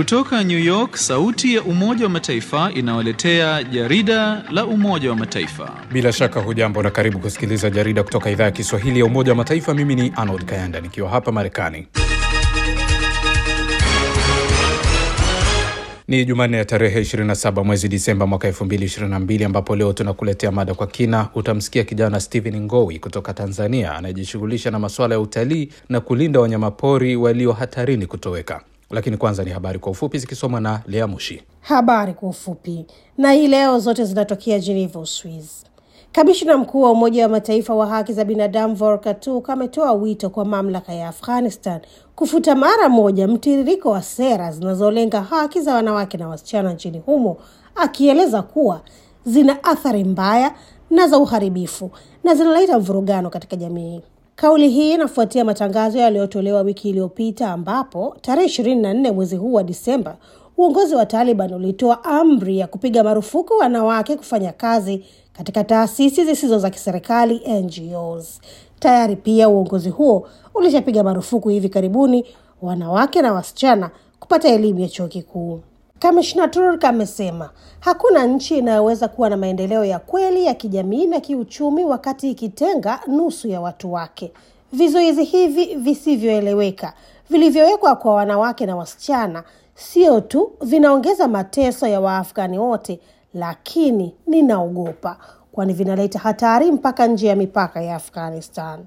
Kutoka New York, sauti ya Umoja wa Mataifa inawaletea jarida la Umoja wa Mataifa. Bila shaka hujambo na karibu kusikiliza jarida kutoka idhaa ya Kiswahili ya Umoja wa Mataifa. Mimi ni Arnold Kayanda nikiwa hapa Marekani. Ni Jumanne ya tarehe 27 mwezi Disemba mwaka 2022 ambapo leo tunakuletea mada kwa kina. Utamsikia kijana Stephen Ngowi kutoka Tanzania anayejishughulisha na masuala ya utalii na kulinda wanyamapori walio hatarini kutoweka. Lakini kwanza ni habari kwa ufupi zikisomwa na Lea Mushi. Habari kwa ufupi, na hii leo zote zinatokea Geneva, Uswiz. Kamishna mkuu wa Umoja wa Mataifa wa haki za binadamu Volker Turk ametoa wito kwa mamlaka ya Afghanistan kufuta mara moja mtiririko wa sera zinazolenga haki za wanawake na wasichana nchini humo, akieleza kuwa zina athari mbaya na za uharibifu na zinaleta mvurugano katika jamii. Kauli hii inafuatia matangazo yaliyotolewa wiki iliyopita ambapo tarehe ishirini na nne mwezi huu wa Disemba uongozi wa Taliban ulitoa amri ya kupiga marufuku wanawake kufanya kazi katika taasisi zisizo za kiserikali NGOs. Tayari pia uongozi huo ulishapiga marufuku hivi karibuni wanawake na wasichana kupata elimu ya chuo kikuu. Kamishna Turk amesema hakuna nchi inayoweza kuwa na maendeleo ya kweli ya kijamii na kiuchumi wakati ikitenga nusu ya watu wake. Vizuizi hivi visivyoeleweka vilivyowekwa kwa wanawake na wasichana sio tu vinaongeza mateso ya Waafghani wote, lakini ninaogopa, kwani vinaleta hatari mpaka nje ya mipaka ya Afghanistan.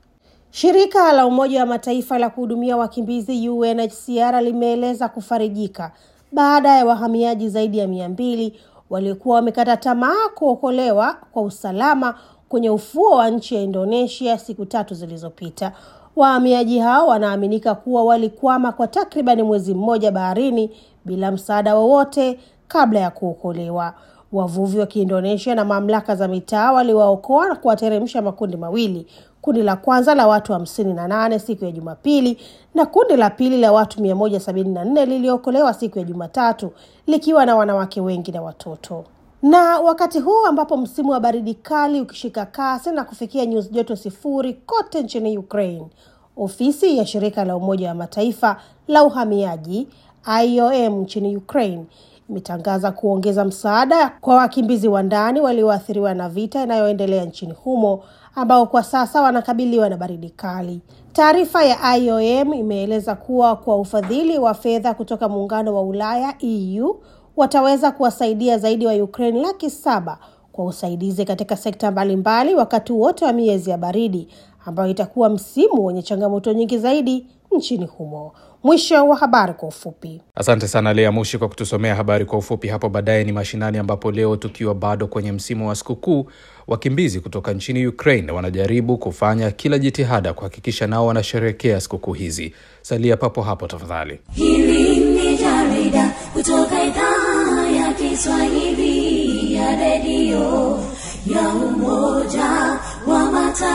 Shirika la Umoja wa Mataifa la kuhudumia wakimbizi UNHCR limeeleza kufarijika baada ya wahamiaji zaidi ya mia mbili waliokuwa wamekata tamaa kuokolewa kwa usalama kwenye ufuo wa nchi ya Indonesia siku tatu zilizopita. Wahamiaji hao wanaaminika kuwa walikwama kwa takribani mwezi mmoja baharini bila msaada wowote kabla ya kuokolewa. Wavuvi wa Kiindonesia na mamlaka za mitaa waliwaokoa na kuwateremsha makundi mawili, kundi la kwanza la watu hamsini na nane siku ya Jumapili na kundi la pili la watu mia moja sabini na nne liliokolewa siku ya Jumatatu likiwa na wanawake wengi na watoto. Na wakati huu ambapo msimu wa baridi kali ukishika kasi na kufikia nyuzi joto sifuri kote nchini Ukraine, ofisi ya shirika la Umoja wa Mataifa la uhamiaji IOM nchini Ukraine imetangaza kuongeza msaada kwa wakimbizi wa ndani walioathiriwa na vita inayoendelea nchini humo ambao kwa sasa wanakabiliwa na baridi kali. Taarifa ya IOM imeeleza kuwa kwa ufadhili wa fedha kutoka muungano wa Ulaya EU wataweza kuwasaidia zaidi wa Ukraine laki saba kwa usaidizi katika sekta mbalimbali wakati wote wa miezi ya baridi ambayo itakuwa msimu wenye changamoto nyingi zaidi nchini humo. Mwisho wa habari kwa ufupi. Asante sana Lea Mushi kwa kutusomea habari kwa ufupi. Hapo baadaye ni mashinani, ambapo leo tukiwa bado kwenye msimu wa sikukuu, wakimbizi kutoka nchini Ukraine wanajaribu kufanya kila jitihada kuhakikisha nao wanasherehekea sikukuu hizi. Salia papo hapo tafadhali. Hili ni jarida kutoka idhaa ya Kiswahili ya redio ya Umoja wa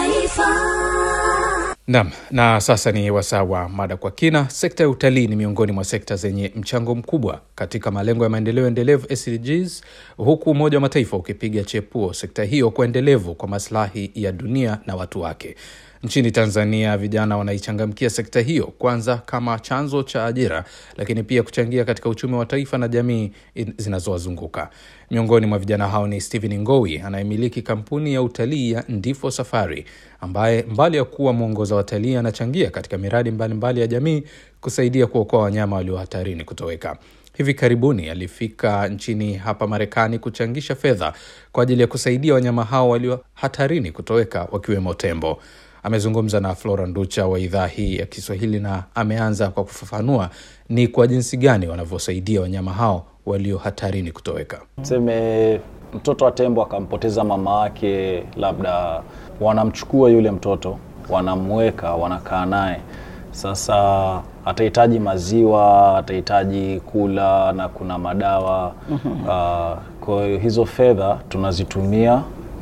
Mataifa. Nam, na sasa ni wasaa wa mada kwa kina. Sekta ya utalii ni miongoni mwa sekta zenye mchango mkubwa katika malengo ya maendeleo endelevu SDGs, huku Umoja wa Mataifa ukipiga chepuo sekta hiyo kwa endelevu kwa maslahi ya dunia na watu wake. Nchini Tanzania, vijana wanaichangamkia sekta hiyo, kwanza kama chanzo cha ajira, lakini pia kuchangia katika uchumi wa taifa na jamii zinazowazunguka. Miongoni mwa vijana hao ni Stephen Ngowi anayemiliki kampuni ya utalii ya Ndifo Safari, ambaye mbali ya kuwa mwongoza watalii anachangia katika miradi mbalimbali mbali ya jamii kusaidia kuokoa wanyama walio hatarini kutoweka. Hivi karibuni alifika nchini hapa Marekani kuchangisha fedha kwa ajili ya kusaidia wanyama hao walio hatarini kutoweka wakiwemo tembo. Amezungumza na Flora Nducha wa idhaa hii ya Kiswahili na ameanza kwa kufafanua ni kwa jinsi gani wanavyosaidia wanyama hao walio hatarini kutoweka. Tuseme mtoto wa tembo akampoteza mama wake, labda wanamchukua yule mtoto, wanamweka, wanakaa naye. Sasa atahitaji maziwa, atahitaji kula na kuna madawa uh, kwa hiyo hizo fedha tunazitumia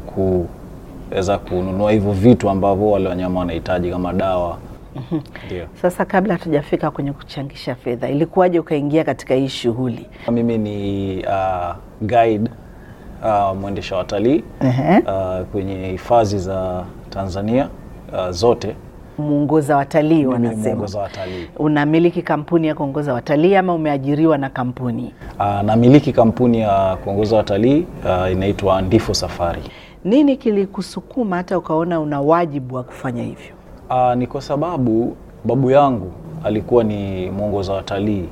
kuweza kununua hivyo vitu ambavyo wale wanyama wanahitaji kama dawa. Ndio. Sasa kabla hatujafika kwenye kuchangisha fedha, ilikuwaje ukaingia katika hii shughuli? Mimi ni uh, guide uh, mwendesha watalii Ehe. uh, kwenye hifadhi za Tanzania uh, zote mwongoza watalii Mimi ni wanasema. mwongoza watalii. Unamiliki kampuni ya kuongoza watalii ama umeajiriwa na kampuni? Uh, namiliki kampuni ya kuongoza watalii uh, inaitwa Ndifo Safari. Nini kilikusukuma hata ukaona una wajibu wa kufanya hivyo? Uh, ni kwa sababu babu yangu alikuwa ni mwongoza watalii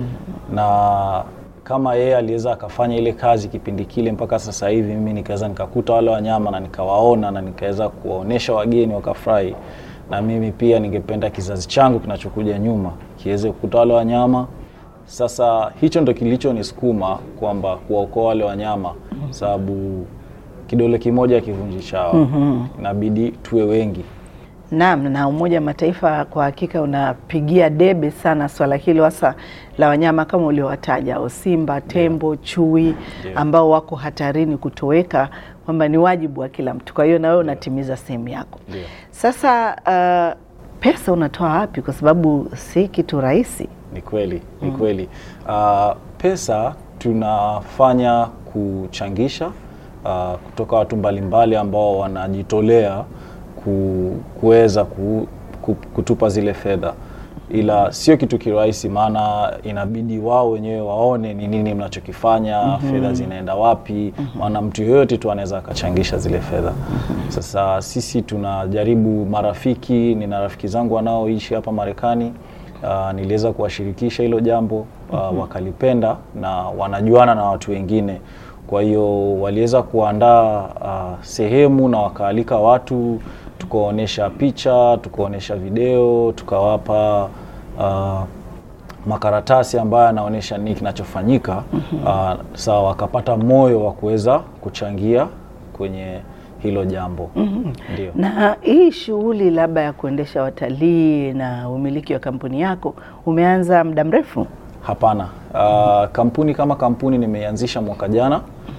na kama yeye aliweza akafanya ile kazi kipindi kile mpaka sasa hivi, mimi nikaweza nikakuta wale wanyama na nikawaona na nikaweza kuwaonesha wageni wakafurahi, na mimi pia ningependa kizazi changu kinachokuja nyuma kiweze kukuta wale wanyama. Sasa hicho ndo kilichonisukuma kwamba kuwaokoa wale wanyama, sababu kidole kimoja kivunji chawa, inabidi tuwe wengi. Naam, na Umoja wa Mataifa kwa hakika unapigia debe sana swala hilo hasa la wanyama kama uliowataja, o simba, tembo, chui ambao wako hatarini kutoweka, kwamba ni wajibu wa kila mtu. Kwa hiyo na wewe unatimiza sehemu yako. Ndio. Sasa uh, pesa unatoa wapi? Kwa sababu si kitu rahisi. Ni kweli, ni kweli. Uh, pesa tunafanya kuchangisha uh, kutoka watu mbalimbali ambao wanajitolea ku, kuweza ku, ku, kutupa zile fedha, ila sio kitu kirahisi, maana inabidi wao wenyewe waone ni nini mnachokifanya, fedha zinaenda wapi, maana mtu yoyote tu anaweza akachangisha zile fedha. Sasa sisi tunajaribu, marafiki, nina rafiki zangu wanaoishi hapa Marekani Uh, niliweza kuwashirikisha hilo jambo uh, wakalipenda na wanajuana na watu wengine, kwa hiyo waliweza kuandaa uh, sehemu na wakaalika watu, tukaonyesha picha, tukaonyesha video, tukawapa uh, makaratasi ambayo yanaonyesha nini kinachofanyika. Uh, sawa, wakapata moyo wa kuweza kuchangia kwenye hilo jambo. Ndio. Na hii shughuli labda ya kuendesha watalii na umiliki wa kampuni yako umeanza muda mrefu? Hapana. Uh, kampuni kama kampuni nimeianzisha mwaka jana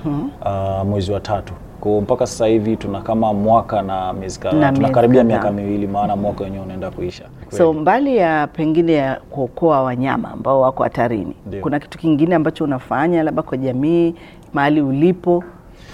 uh, mwezi wa tatu. Kwa hiyo mpaka sasa hivi tuna kama mwaka na miezi Na kadhaa, miezi tunakaribia kadhaa. miaka miwili, maana mwaka wenyewe unaenda kuisha. So mbali ya pengine ya kuokoa wanyama ambao wako hatarini, Ndio. kuna kitu kingine ambacho unafanya labda kwa jamii mahali ulipo?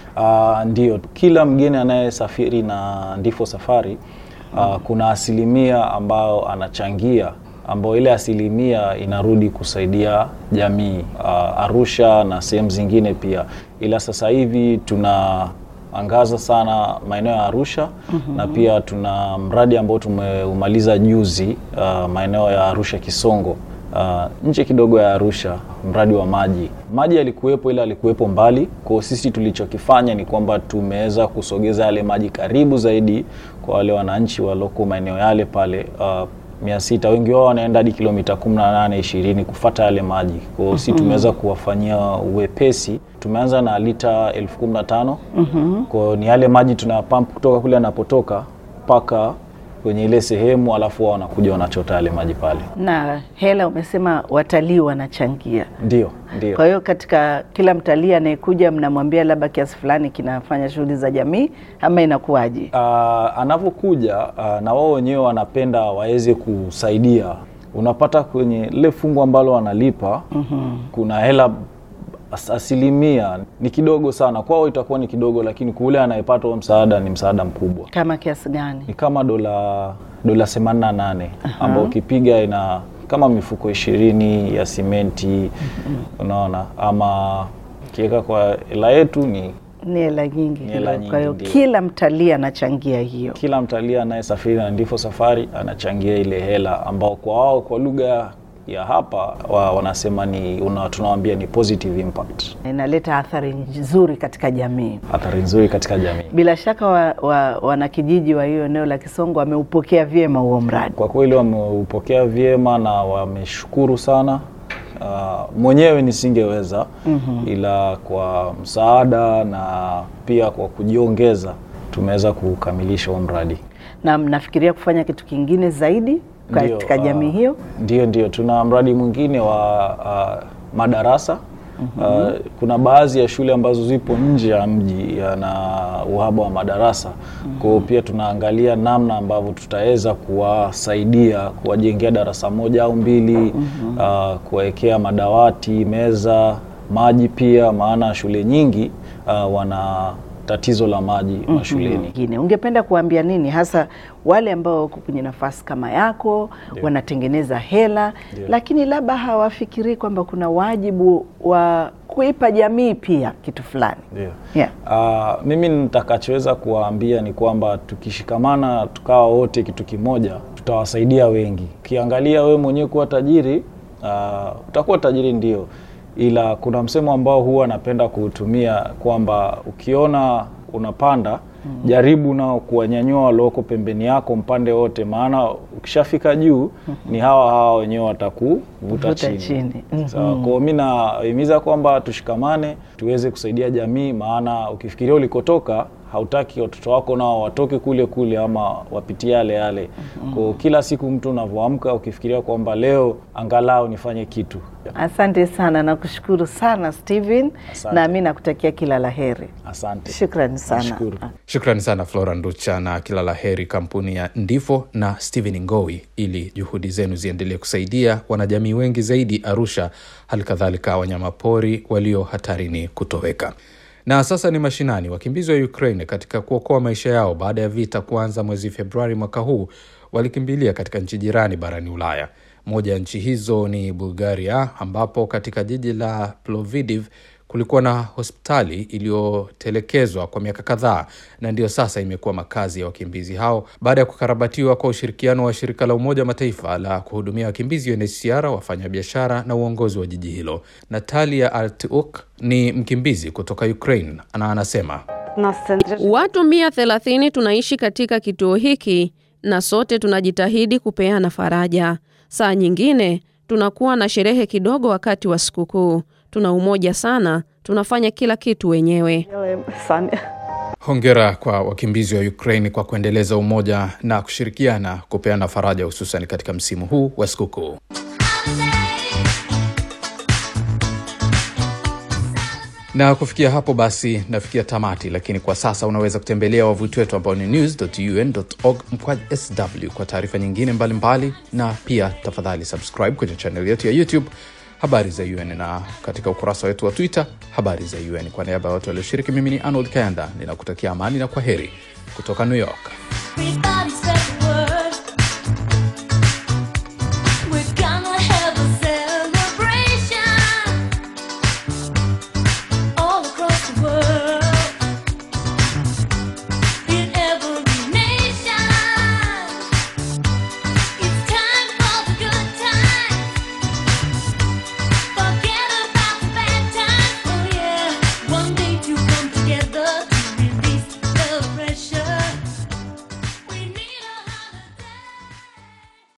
Uh, ndio, kila mgeni anayesafiri na Ndifo Safari uh, kuna asilimia ambayo anachangia ambayo ile asilimia inarudi kusaidia jamii uh, Arusha na sehemu zingine pia, ila sasa hivi tunaangaza sana maeneo ya Arusha na pia tuna mradi ambao tumeumaliza juzi uh, maeneo ya Arusha Kisongo uh, nje kidogo ya Arusha, mradi wa maji. Maji yalikuwepo, ila alikuwepo mbali. Kwa hiyo sisi tulichokifanya ni kwamba tumeweza kusogeza yale maji karibu zaidi kwa wale wananchi waloko maeneo yale pale uh, mia sita. Wengi wao wanaenda hadi kilomita 18 20 kufata yale maji. Kwa hiyo sisi tumeweza kuwafanyia uwepesi. Tumeanza na lita elfu kumi na tano. Kwa hiyo ni yale maji tunayapamp kutoka kule anapotoka mpaka kwenye ile sehemu, alafu wao wanakuja wanachota yale maji pale. Na hela umesema watalii wanachangia. Ndio, ndio. Kwa hiyo katika kila mtalii anayekuja mnamwambia labda kiasi fulani kinafanya shughuli za jamii ama inakuwaje? uh, anavyokuja uh, na wao wenyewe wanapenda waweze kusaidia. Unapata kwenye lile fungu ambalo wanalipa kuna hela as- asilimia ni kidogo sana kwao, itakuwa ni kidogo, lakini kule anayepata huo msaada ni msaada mkubwa, Kama kiasi gani? ni kama dola dola 88 ambao ukipiga ina kama mifuko ishirini ya simenti unaona, ama ukiweka kwa hela yetu ni Ni hela nyingi Ni hela kidogo. Kwa hiyo nyingi, ndio. kila mtalii anachangia hiyo. kila mtalii anayesafiri na Ndifo Safari anachangia ile hela ambao kwa wao kwa lugha ya hapa wa, wanasema ni una, tunawaambia ni positive impact, Inaleta athari nzuri katika jamii. athari nzuri katika jamii. Bila shaka wa, wa, wanakijiji wa hiyo eneo la Kisongo wameupokea vyema huo mradi. Kwa kweli wameupokea vyema na wameshukuru sana. Uh, mwenyewe nisingeweza ila kwa msaada na pia kwa kujiongeza tumeweza kukamilisha huo mradi. Na mnafikiria kufanya kitu kingine zaidi Ndio, katika ah, jamii hiyo? Ndio, ndio, tuna mradi mwingine wa uh, madarasa Uh, kuna baadhi ya shule ambazo zipo nje ya mji na uhaba wa madarasa. Kwa hiyo pia tunaangalia namna ambavyo tutaweza kuwasaidia kuwajengea darasa moja au mbili, uh, kuwawekea madawati, meza, maji pia, maana shule nyingi uh, wana tatizo la maji mashuleni. Ingine, ungependa kuambia nini hasa wale ambao wako kwenye nafasi kama yako wanatengeneza hela lakini labda hawafikirii kwamba kuna wajibu wa kuipa jamii pia kitu fulani Ndio. yeah. Ah, mimi nitakachoweza kuwaambia ni kwamba tukishikamana tukawa wote kitu kimoja tutawasaidia wengi. Ukiangalia wewe mwenyewe kuwa tajiri ah, utakuwa tajiri ndio, ila kuna msemo ambao huwa napenda kuutumia kwamba ukiona unapanda jaribu nao kuwanyanyua walioko pembeni yako mpande wote, maana ukishafika juu ni hawa hawa wenyewe watakuvuta Vuta chini. chini. Mhm. Sawa, kwa hiyo mi nahimiza kwamba tushikamane tuweze kusaidia jamii, maana ukifikiria ulikotoka hautaki watoto wako nao watoke kule kule ama wapitie yale yale. Kwa hiyo kila siku mtu unavyoamka ukifikiria kwamba leo angalau nifanye kitu. Asante sana, nakushukuru sana Steven, Asante. na mi nakutakia kila la heri. Asante, Shukrani sana. Nashukuru. Shukrani sana Flora Nducha na kila la heri kampuni ya Ndifo na Stephen Ngowi, ili juhudi zenu ziendelee kusaidia wanajamii wengi zaidi Arusha, hali kadhalika wanyamapori walio hatarini kutoweka. Na sasa ni mashinani. Wakimbizi wa Ukraine katika kuokoa maisha yao baada ya vita kuanza mwezi Februari mwaka huu walikimbilia katika nchi jirani barani Ulaya. Moja ya nchi hizo ni Bulgaria, ambapo katika jiji la Plovdiv kulikuwa na hospitali iliyotelekezwa kwa miaka kadhaa na ndiyo sasa imekuwa makazi ya wakimbizi hao baada ya kukarabatiwa kwa ushirikiano wa shirika la Umoja wa Mataifa la kuhudumia wakimbizi UNHCR, wafanyabiashara na uongozi wa jiji hilo. Natalia Artiuk ni mkimbizi kutoka Ukraine na anasema Watu mia thelathini tunaishi katika kituo hiki na sote tunajitahidi kupeana faraja. Saa nyingine tunakuwa na sherehe kidogo wakati wa sikukuu. Tuna umoja sana, tunafanya kila kitu wenyewe. Hongera kwa wakimbizi wa Ukraine kwa kuendeleza umoja na kushirikiana kupeana faraja, hususan katika msimu huu wa sikukuu. Na kufikia hapo basi nafikia tamati, lakini kwa sasa unaweza kutembelea wavuti wetu ambao ni news.un.org mkwaj sw kwa taarifa nyingine mbalimbali mbali, na pia tafadhali subscribe kwenye channel yetu ya YouTube habari za UN na katika ukurasa wetu wa Twitter habari za UN. Kwa niaba ya watu walioshiriki, mimi ni Arnold Kayanda ninakutakia amani na kwa heri kutoka New York. Everybody's